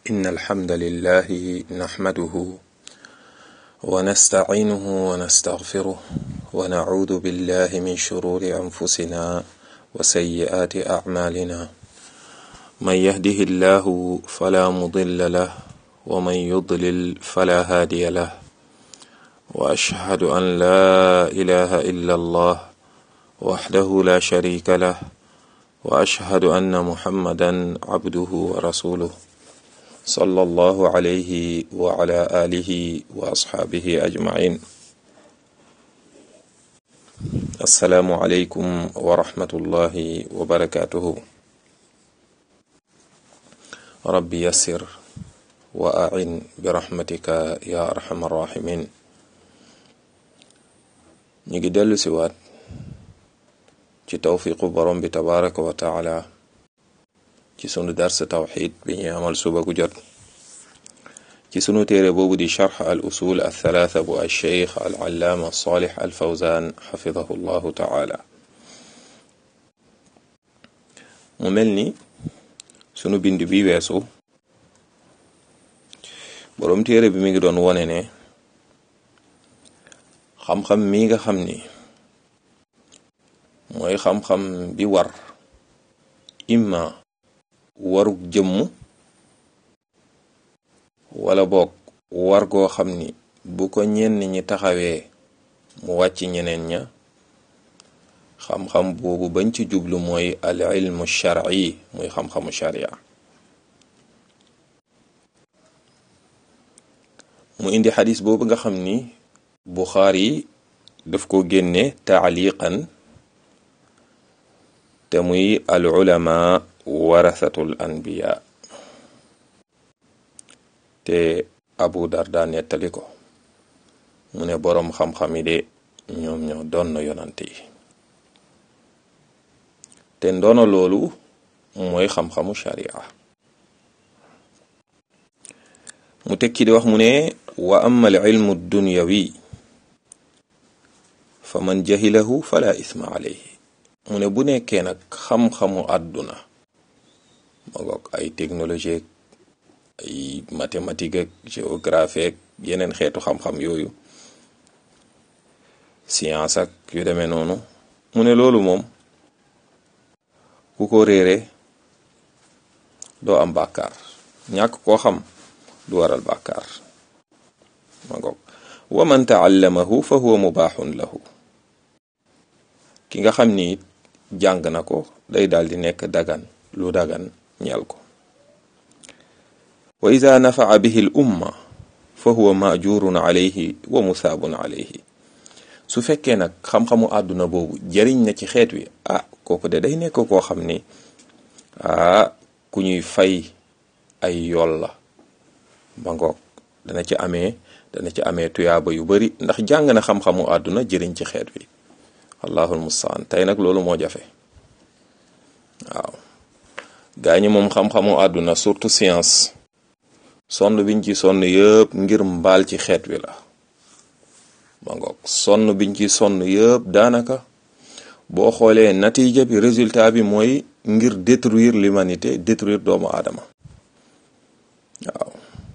إن الحمد لله نحمده ونستعينه ونستغفره ونعوذ بالله من شرور أنفسنا وسيئات أعمالنا من يهده الله فلا مضل له ومن يضلل فلا هادي له وأشهد أن لا إله إلا الله وحده لا شريك له وأشهد أن محمدا عبده ورسوله صلى الله عليه وعلى آله وأصحابه أجمعين السلام عليكم ورحمة الله وبركاته ربي يسر وأعن برحمتك يا أرحم الراحمين نيجي دلو سوات ci tawfiqu borom bi tabaraka wa taala ci sunu dars tawxid bi ñuy amal suba gu jot ci sunu téere boobu di charx al usul al thalatha bu al cheikh al allaama salih al fawzan xafidahu llahu taala mu mel ni sunu bind bi weesu borom téere bi mi ngi doon wone ne xam-xam mi nga xam ni mooy xam-xam bi war imma warug jëmm wala boog war goo xam ni bu ko ñenn ñi taxawee mu wàcc ñeneen ña xam-xam boobu bañ ci jublu mooy al ilmu shar'i muy xam-xamu sharia mu indi xadis boobu nga xam ni Buxaari daf ko génne taaliqan te muy al ulama warasatul anbiya te abu darda nettali ko mu ne boroom xam-xam yi de ñoom ñoo doon na yonante yi te ndono loolu mooy xam-xamu sharia mu tekki di wax mu ne wa amma al ilmu dunyawi fa man jahilahu fala isma alayhi mu ne bu nekkee nag xam-xamu àdduna ma ngoog ay technologie ay mathématique ak géographie ak yeneen xeetu xam-xam yooyu science ak yu demee noonu mu ne loolu moom ku ko réere doo am bàkkaar ñàkk koo xam du waral bàkkaar ma ngoog wa man taallamahu fa huwa mubaaxun lahu ki nga xam ni jàng na ko day daal di nekk dagan lu dagan ñeel ko wa ida nafaa bihi l umma fa huwa majurun alayhi wa musaabun alayhi su fekkee nag xam-xamu àdduna boobu jëriñ na ci xeet wi ah kooku de day nekk koo xam ni ah ku ñuy fay ay yool la ba ngoog dana ci amee dana ci amee tuyaaba yu bari ndax jàng na xam-xamu àdduna jëriñ ci xeet wi allahul mustaan tey nag loolu moo jafe waaw gaa ñi moom xam-xamu àdduna surtout science sonn biñ ci sonn yëpp ngir mbaal ci xeet wi la ma ngoog sonn biñ ci sonn yëpp daanaka boo xoolee natiija bi résultat bi mooy ngir détruire l'humanité détruire doomu aadama waaw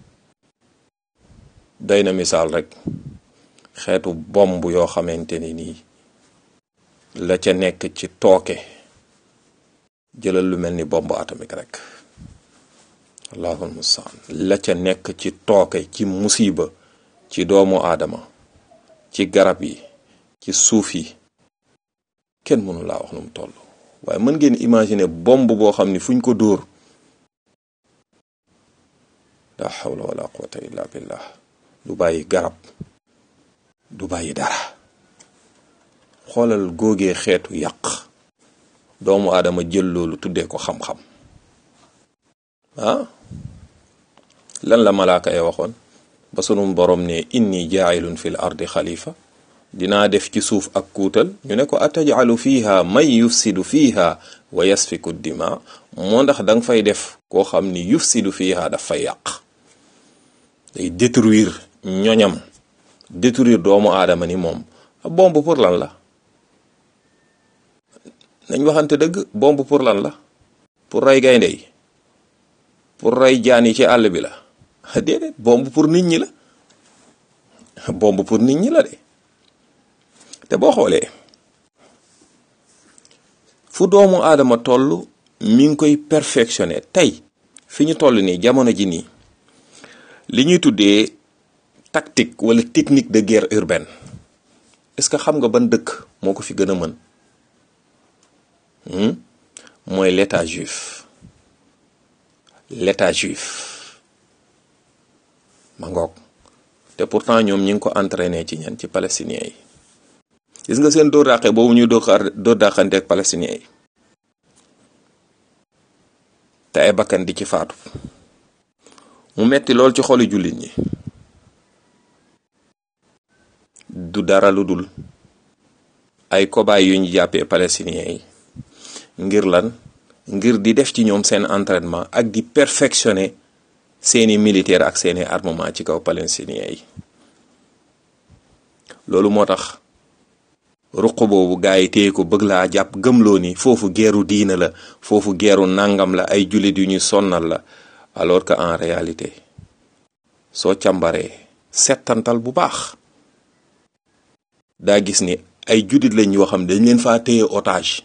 day na misaal rek xeetu bomb yoo xamante ni nii la ca nekk ci tooke jëlal lu mel ni bombe atomique rek allahul mustaan la ca nekk ci tooke ci musiba ci doomu aadama ci garab yi ci suuf yi kenn mënu laa wax nu mu toll waaye mën ngeen imaginer bombe boo xam ni fuñ ko dóor la hawla wala quwwata illa billah du bàyyi garab du bàyyi dara xoolal góogee xeetu yàq doomu aadama jël loolu tuddee ko xam-xam ah lan la malaaka ya waxoon ba sunum borom ne inni jaa'ilun fil ardi xalifa dinaa def ci suuf ak kuutal ñu ne ko atajalu fiha man yufsidu fiha wa yasfiku dima moo ndax danga fay def koo xam ni yufsidu fiha daf fay yàq day détruire ñoñam détruire doomu aadama ni moom bombe pour lan la nañ waxante dëgg bombe pour lan la pour rey gaynde yi pour rey jaan yi ci àll bi la déedéet bomb pour nit ñi la bomb pour nit ñi la de te boo xoolee fu doomu aadama toll mi ngi koy perfectionné tey fi ñu toll nii jamono ji nii li ñuy tuddee tactique wala technique de guerre urbaine est-ce que xam nga ban dëkk moo ko fi gën a mën mooy l'état juif l'état juif ma ngoog te pourtant ñoom ñi ngi ko entraîné ci ñan ci palestiniens yi gis nga seen dóor dàqe boobu ñuy dóor dóor dàqante ak palestiniens yi te ay bakkan di ci faatu mu metti lool ci xoli jullit ñi du dara lu dul ay cobaye yu ñu jàppee palestiniens yi ngir lan ngir di def ci ñoom seen entraînement ak di perfectionner seeni militaire ak seeni armement ci kaw palestiniens yi loolu moo tax ruq boobu gaa yi téye ko bëgg laa jàpp gëmloo ni foofu geeru diina la foofu geeru nàngam la ay jullit yu ñu sonnal la alors que en réalité soo càmbaree settantal bu baax daa gis ni ay jullit lañ yoo xam dañ leen faa téye otage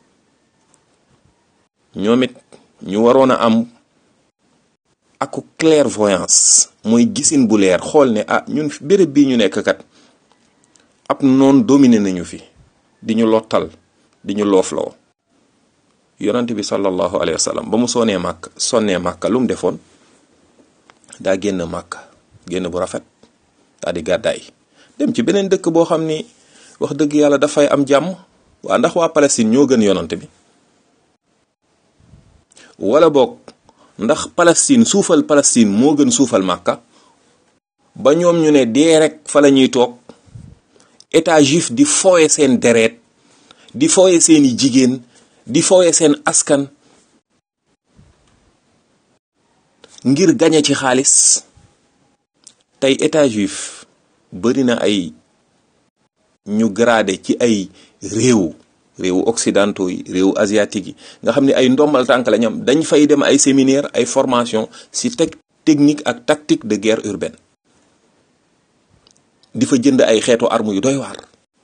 ñoom it ñu waroon a am aku clairvoyance mooy gisin bu leer xool ne ah ñun béréb bii ñu nekk kat ab noon dominé nañu fi di ñu lottal di ñu loofloo yonent bi sallallahu alayhi wa sallam ba mu sonee màkk sonnee màkka lu mu defoon daa génn màkk génn bu rafet daa di gàddaay dem ci beneen dëkk boo xam ni wax dëgg yàlla dafay am jàmm waa ndax waa Palestine ñoo gën yonent bi wala boog ndax Palestine suufal Palestine moo gën suufal màkka ba ñoom ñu ne dee rek fa la ñuy toog état juif di fooye seen deret di fooye seeni jigéen di fooye seen askan ngir gañe ci xaalis tey état juif bari na ay ñu gradé ci ay réew réewu occidentaux yi réewu asiatique yi nga xam ne ay ndombal tànk la ñam dañ fay dem ay séminaire ay formation ci teg technique ak tactique de guerre urbaine di fa jënd ay xeetu arme yu doy waar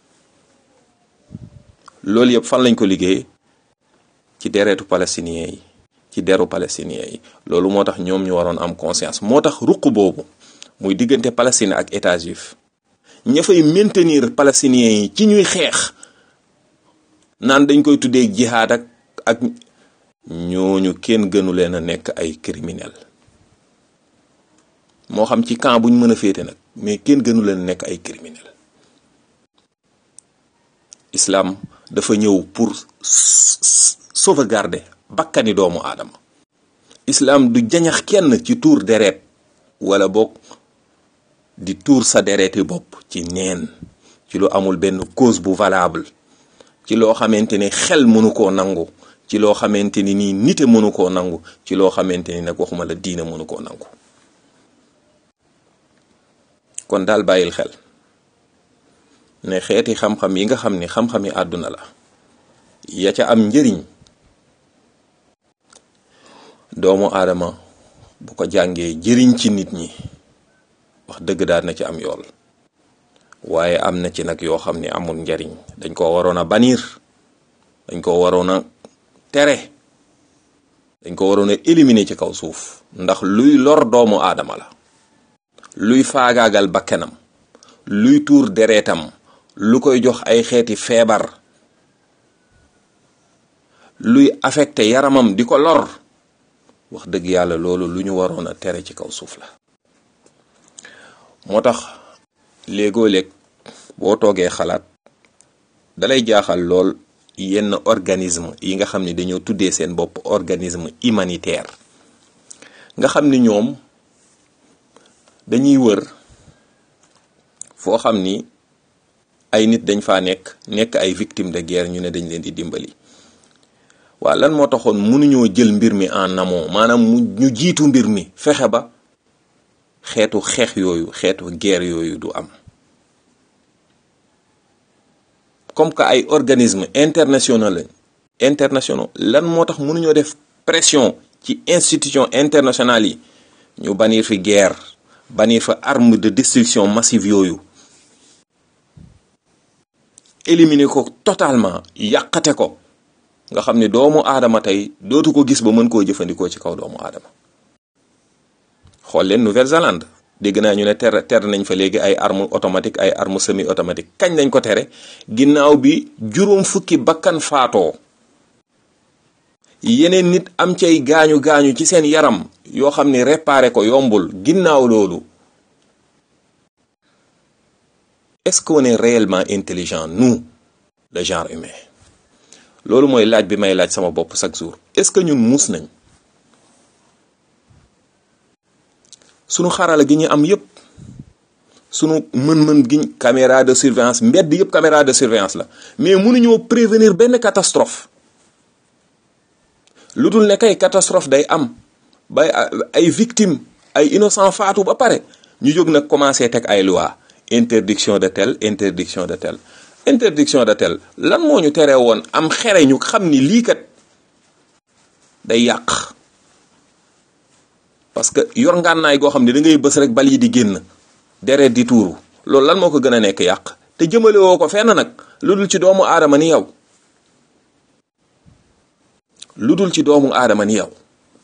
loolu yëpp fan lañ ko liggéey ci deretu palestinien yi ci deru palestinien yi loolu moo tax ñoom ñu waroon am conscience moo tax ruq boobu muy diggante Palestine ak état juif ña fay maintenir palestiniens yi ci ñuy xeex naan dañ koy tuddee jihaad ak ak ñooñu kenn gënu leen a nekk ay criminel moo xam ci camp buñ mën a féete nag mais kenn gënu leen nekk ay criminel islam dafa ñëw pour sauvegarder bakkani doomu aadama islam du jañax kenn ci tuur deret wala boog di tuur sa dereti bopp ci neen ci lu amul benn cause bu valable ci loo xamante ni xel mënu koo nangu ci loo xamante ni nii nite mënu koo nangu ci loo xamante ni nag waxuma la diina mënu koo nangu kon daal bàyyil xel ne xeeti xam-xam yi nga xam ni xam-xami àdduna la ya ca am njëriñ doomu aadama bu ko jàngee jëriñ ci nit ñi wax dëgg daal na ci am yool waaye am na ci nag yoo xam ne amul njariñ dañ ko waroon a bannir dañ ko waroon a tere dañ ko waroon a éliminer ci kaw suuf ndax luy lor doomu aadama la luy faagaagal bakkenam luy tuur deretam lu koy jox ay xeeti feebar luy affecté yaramam di ko lor wax dëgg yàlla loolu lu ñu waroon a tere ci kaw suuf la moo tax léegoo léeg boo toogee xalaat dalay jaaxal lool yenn organisme yi nga xam ne dañoo tuddee seen bopp organisme humanitaire nga xam ni ñoom dañuy wër foo xam ni ay nit dañ faa nekk nekk ay victime de guerre ñu ne dañ leen di dimbali waa lan moo taxoon mënuñoo jël mbir mi en amont maanaam mu ñu jiitu mbir mi fexe ba xeetu xeex yooyu xeetu guerre yooyu du am comme que ay organisme international lañ internationaux lan moo tax mënuñoo def pression ci institution internationale yi ñu bannir fi guerre bannir fa arme de destruction massive yooyu éliminer ko totalement yàqate ko nga xam ne doomu aadama tey dootu ko gis ba mën koo jëfandikoo ci kaw doomu aadama xool leen Nouvelle-Zélande dégg naa ñu ne ter ter nañ fa léegi ay arme automatique ay arme semi automatique kañ lañ ko tere ginnaaw bi juróom fukki bakkan faatoo yeneen nit am cay gaañu gaañu ci seen yaram yoo xam ni réparer ko yombul ginnaaw loolu est-ce qu'on est réellement intelligent nous le genre humain loolu mooy laaj bi may laaj sama bopp chaque jour est-ce que ñun muus nañ sunu xarala gi ñu am yépp sunu mën-mën giñ caméra de surveillance mbedd yépp caméra de surveillance la mais mënuñoo prévenir benn catastrophe lu dul ne kay catastrophe day am bay ay victimes ay innocent faatu ba pare ñu jóg nag commencé teg ay loi interdiction de tel interdiction de tel interdiction de tel lan moo ñu teree woon am xere ñu xam ni lii kat day yàq parce que yor ngànnaay goo xam ne da ngay bës rek bal yi di génn deret di tuuru loolu lan moo ko gën a nekk yàq te jëmale woo ko fenn nag lu dul ci doomu aadama ni yow lu dul ci doomu aadama ni yow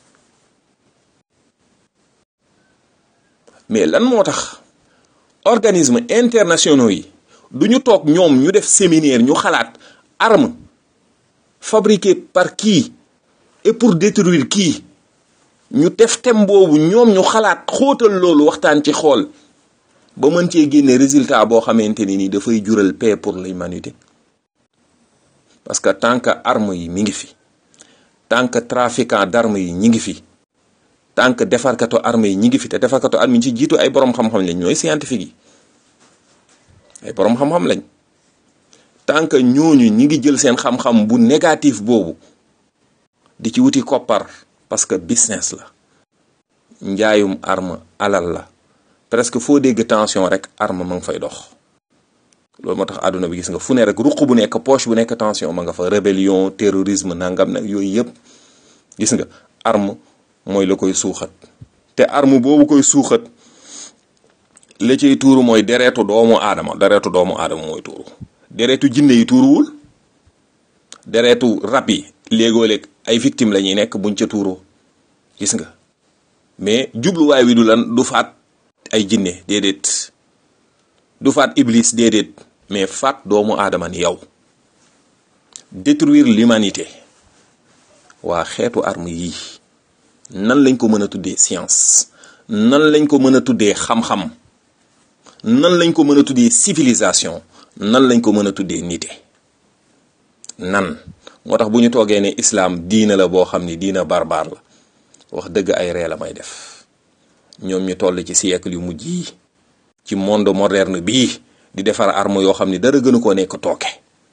mais lan moo tax organisme internationaux yi du ñu toog ñoom ñu def séminaire ñu xalaat arme fabriquée par qui et pour détruire qui ñu def thème boobu ñoom ñu xalaat xóotal loolu waxtaan ci xool ba mën cee génne résultat boo xamante ni ni dafay jural paix pour l'humanité parce que tant que arme yi mi ngi fi tant que trafiquant d'armes yi ñi ngi fi tant que defarkatu arme yi ñi ngi fi te defarkatu arme yi ci jiitu ay borom xam-xam lañ ñooy scientifique yi ay borom xam-xam lañ tant que ñooñu ñi ngi jël seen xam-xam bu négatif boobu di ci wuti koppar parce que business la njaayum arme alal la presque foo dégg tension rek arme ma nga fay dox loolu moo tax àdduna bi gis nga fu ne rek ruq bu nekk poche bu nekk tension ma nga fa rébellion terrorisme nangam nag yooyu yëpp gis nga arme mooy la koy suuxat te arme boobu koy suuxat la cay tuuru mooy deretu doomu aadama deretu doomu aadama mooy tuuru deretu jinne yi tuuruwul deretu rab yi léegoo-léeg ay victime la ñuy nekk buñ ca tuuroo gis nga mais jubluwaay wi du lan du faat ay jinne déedéet du faat iblis déedéet mais faat doomu aadama ni yow détruire l'humanité waa xeetu arme yii nan lañ ko mën a tuddee science nan lañ ko mën a tuddee xam-xam nan lañ ko mën a tuddee civilisation nan lañ ko mën a tuddee nite nan moo tax bu ñu toogee ne islam diina la boo xam ni diina barbar la wax dëgg ay ree la may def ñoom ñu toll ci siècle yu mujj yi ci monde moderne bii di defar arme yoo xam ni dara gënu koo nekk tooke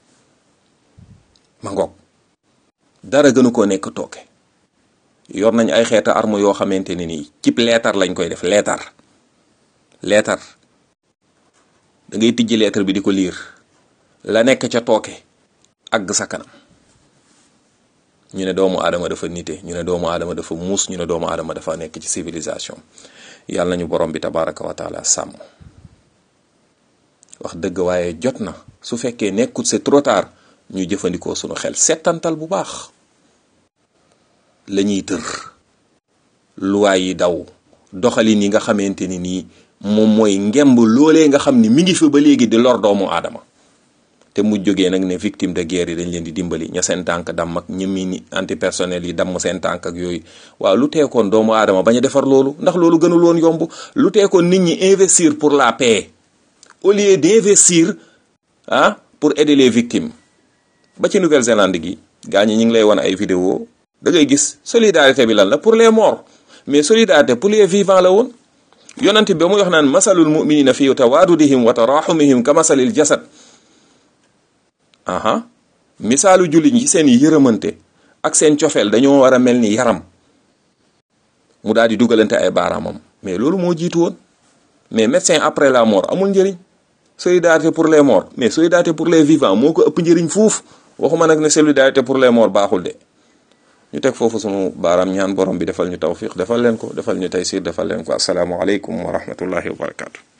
ma ngoog dara gënu koo nekk tooke yor nañ ay xeeta arme yoo xamante ne nii cib leetar lañ koy def leetar leetar da ngay tijji leetar bi di ko liir la nekk ca tooke àgg sa kanam ñu ne doomu aadama dafa nite ñu ne doomu aadama dafa muus ñu ne doomu aadama dafa nekk ci civilisation yàlla nañu borom bi tabaraka wa taala sàmm wax dëgg waaye jot na su fekkee nekkut c'est trop tard ñu jëfandikoo sunu xel settantal bu baax la ñuy tër luwaay yi daw doxalin yi nga xamante ni nii moom mooy ngemb loolee nga xam ni mi ngi fi ba léegi di lor doomu aadama te mu jógee nag ne victime de guerre yi dañ leen di dimbali ña seen tànk damm ak ñi mi antipersonnel yi damm seen tànk ak yooyu waaw lu teekoon doomu aadama bañ a defar loolu ndax loolu gënul woon yomb lu teekoon nit ñi investir pour la paix au lieu d'investir ah pour aider les victimes ba ci Nouvelle-Zélande gi gaa ñi ñu ngi lay wan ay vidéo da ngay gis solidarité bi lan la pour les morts mais solidarité pour les vivants la woon yonent bi ba muy wax naan masalul muminina fi tawaadudihim wa taraxumihim ka masalil jasad aha misaalu jullit ñi seen yërëmante ak seen cofeel dañoo war a mel ni yaram mu daal di dugalante ay baaraamam mais loolu moo jiitu woon mais médecin après la mort amul njëriñ solidarité pour les morts mais solidarité pour les vivants moo ko ëpp njëriñ fuuf waxuma nag ne solidarité pour les morts baaxul de ñu teg foofu sunu baaraam ñaan borom bi defal ñu tawfiq defal leen ko defal ñu taysir defal leen ko asalaamu aleykum wa rahmatullahi wa barakaatu